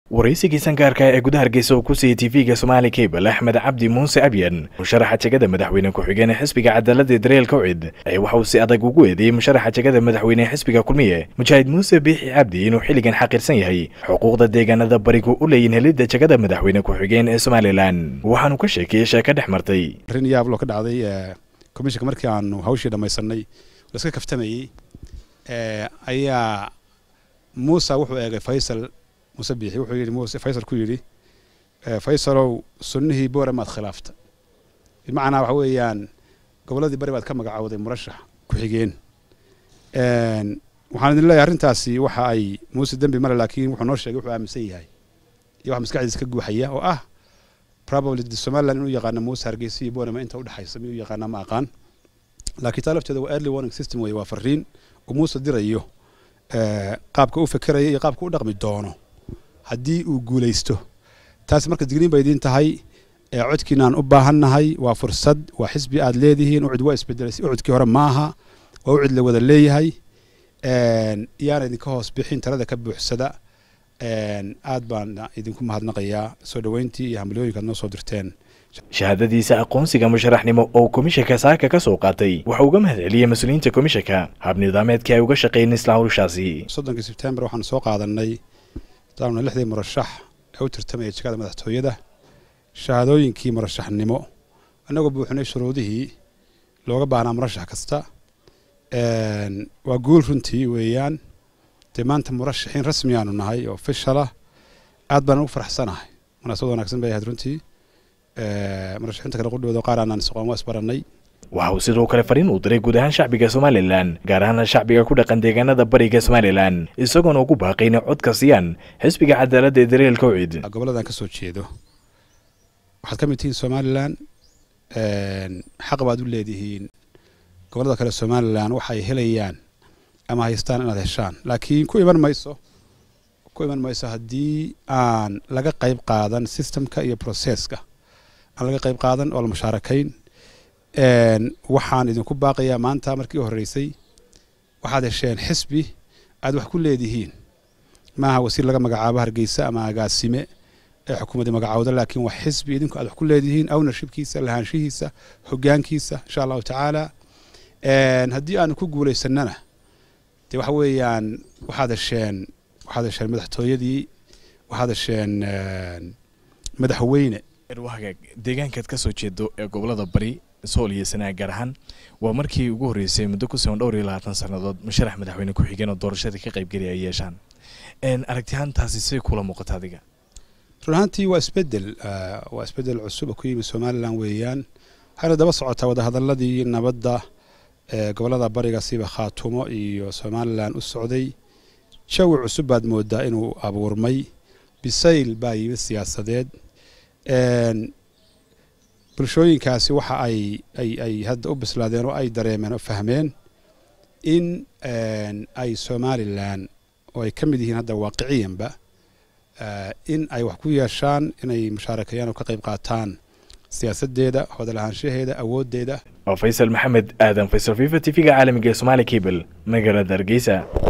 waraysigii sangaarka ee gudaha hargeysa oo ku siiyey tv-ga somaali cable axmed cabdi muuse abyan musharaxa jegada madaxweyne ku-xigeen ee xisbiga cadaaladda daryeel kawcid ayaa waxa uu si adag ugu eedeeyey musharaxa jegada madaxweyne ee xisbiga kulmiye mujaahid muuse biixi cabdi inuu xilligan xaqiirsan yahay xuquuqda deegaanada barigu u leeyihin helidda jegada madaxweyne ku-xigeen ee somalilan waxaanu ka sheekeeyey sheeko dhex martay arrin yaablo ka dhacday komishanka markii aanu hawshii dhammaysanay laska kaftamayey ayaa muusa wuxuu eegay faysal muuse biixi wuxuu yidhi muuse faysal ku yidhi faysalow sunnihii boore maad khilaafta bimacnaa waxa weeyaan gobolladii bari baad ka magacowday murashax ku-xigeen waxaan idin leeyahay arrintaasi waxa ay muuse dembi male laakiin wuxuu noo sheegay wuxuu aaminsan yahay iyo wax maskaxdiisa ka guuxaya oo ah probably somaliland inuu yaqaano muuse hargeysa iyo boorama inta udhexaysa miyuu yaqaanaa ma aqaan laakiin taa lafteeda waa early warning system weye waa fariin uu muuse dirayo qaabka u fekeraya iyo qaabka u dhaqmi doono haddii uu guulaysto taasi marka digriin bay idiin tahay codkiinaan u baahannahay waa fursad waa xisbi aad leedihiin ucud waa isbedelasay ucudkii hore maaha waa ucud la wada leeyahay yaana idinka hoos bixin talada ka buuxsada aad baan idinku mahadnaqayaa soo dhoweyntii iyo hambalooyinka ad noo soo dirteen shahaadadiisa aqoonsiga musharaxnimo oo komishanka saaka ka soo qaatay waxa uga mahad celiyey mas-uuliyiinta komishanka habnidaameedkii ay uga shaqeeyeen isla hawshaasi soddonkii sebtembar waxaanu soo qaadanay daana lixdii murashax ee u tartamaya jegada madaxtooyada shahaadooyinkii murashaxnimo annagoo buuxinay shuruudihii looga baahnaa murashax kasta waa guul runtii weeyaan dee maanta murashaxiin rasmi aanu nahay oo ofishalah aad baan ugu faraxsanahay munaasabad wanaagsan bay ahayd runtii murashaxiinta kale qudhooda qaar aanaan isqoon waa isbarannay waxa uu sidoo kale fariin uu diray guud ahaan shacbiga somalilan gaar ahaan shacbiga ku dhaqan deegaanada bariga somalilan isagoona ugu baaqay inay codka siiyaan xisbiga cadaaladda ee daryeel kawcid gobolladan ka soo jeedo waxaad ka mid tihiin somalilan xaq baad u leedihiin gobollada kale somalilan waxay helayaan ama haystaan inaad heshaan laakiin ku iman mayso ku iman mayso haddii aan laga qayb qaadan systemka iyo processka aan laga qayb qaadan oo la mushaarakayn waxaan idinku baaqayaa maanta markii u horreysay waxaad hesheen xisbi aad wax ku leedihiin maaha wasiir laga magacaabo hargeysa ama agaasime ee xukuumadda magacowda laakiin waa xisbi idinku aad wax ku leedihiin ownershipkiisa lahaanshihiisa hoggaankiisa insha allahu tacaala haddii aanu ku guulaysanana dee waxa weeyaan waxaad hesheen waxaad hesheen madaxtooyadii waxaad hesheen madaxweyne deegaankaad ka soo jeedo ee gobolada bari sool iyo sanaa gaar ahaan waa markii ugu horreysay muddo ku siban dhowr iyo labaatan sannadood musharax madaxweyne ku-xigeen oo doorashadii ka qaybgelaya ay yeeshaan aragtiyahantaasi say kula muuqata adiga run ahaantii waa isbedel waa isbedel cusub oo ku yimid somalilan weeyaan waxayna daba socotaa wadahadaladii nabadda ee gobollada bariga siba khaatumo iyo somalilan u socday jawi cusub baad moodaa inuu abuurmay bisayl baa yimid siyaasadeed bulshooyinkaasi waxa ay ay ay hadda u bislaadeen oo ay dareemeen oo fahmeen in ay somalilan oo ay ka mid yihiin hadda waaqiciyanba in ay wax ku yeeshaan inay mushaarakeeyaan oo ka qayb qaataan siyaasaddeeda hodalahaanshaheeda awooddeeda waa faysal maxamed aadan faysal fifa t v-ga caalamiga ee somaali cable magaalada hargeysa